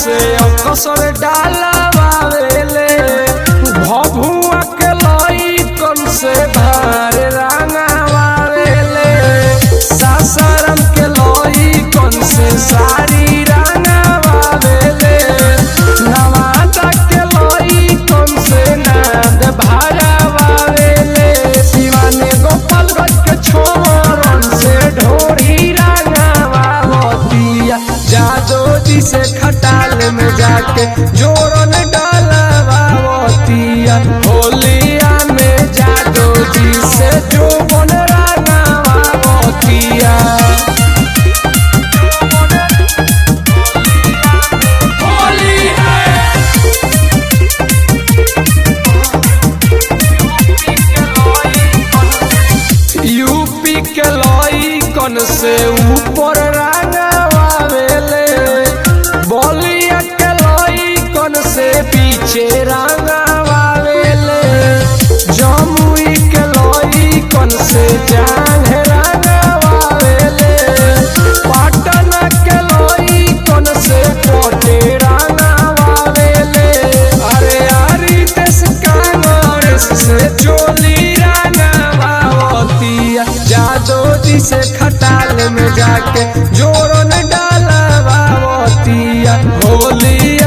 से अकसर डालवावेले भभुआ के लई कौन से भार रंगावेले सासाराम के लई कौन से साड़ी रंगावेले नवादा के लई कौन से नाद भारावावेले शिवाने गोपालगंज के छोरन से ढोरी रंगावतिया जादो जी से खटाल में जाके जोरन डालवावतिया होलिया में जादो जी से जो बन रंगावतिया होली यूपी के लई कन से ऊपर रंगावेले बलिया के लई कन से पीछे रंगावेले जमुई के लई कन से जान रंगावेले पटना के लई कन से कोटे रंगावेले अरे अरे देश कांग्रेस से चोली रंगावतिया जादो जी से खटाल में जाके जोरन डालवावतिया होली